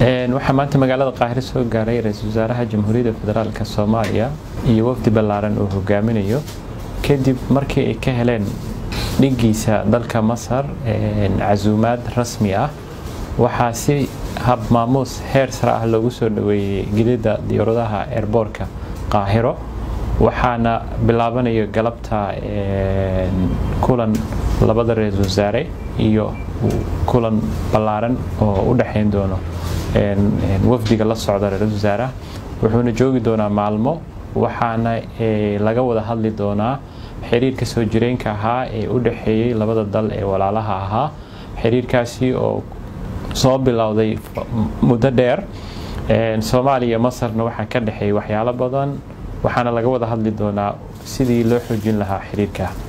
waxaa maanta magaalada qaahire soo gaaray ra-iisul wasaaraha jamhuuriyadda federaalk soomaaliya iyo wafdi ballaaran uu hogaaminayo kadib markii ay ka heleen dhigiisa dalka masar casuumaad rasmi ah waxaa si hab maamuus heer sare ah loogu soo dhaweeyey gidida diyaaradaha eerboorka qaahiro waxaana bilaabanayo galabta kulan labada ra-iisul wasaare iyo kulan ballaaran oo u dhexayn doono wafdiga la socda ra-iisul wasaaraha wuxuuna joogi doonaa maalmo waxaana laga wada hadli doonaa xiriirka soo jireenka ahaa ee u dhexeeyey labada dal ee walaalaha ahaa xiriirkaasi oo soo bilowday muddo dheer soomaaliya iyo masarna waxaa ka dhexeeyay waxyaalo badan waxaana laga wada hadli doonaa sidii loo xoojin lahaa xiriirka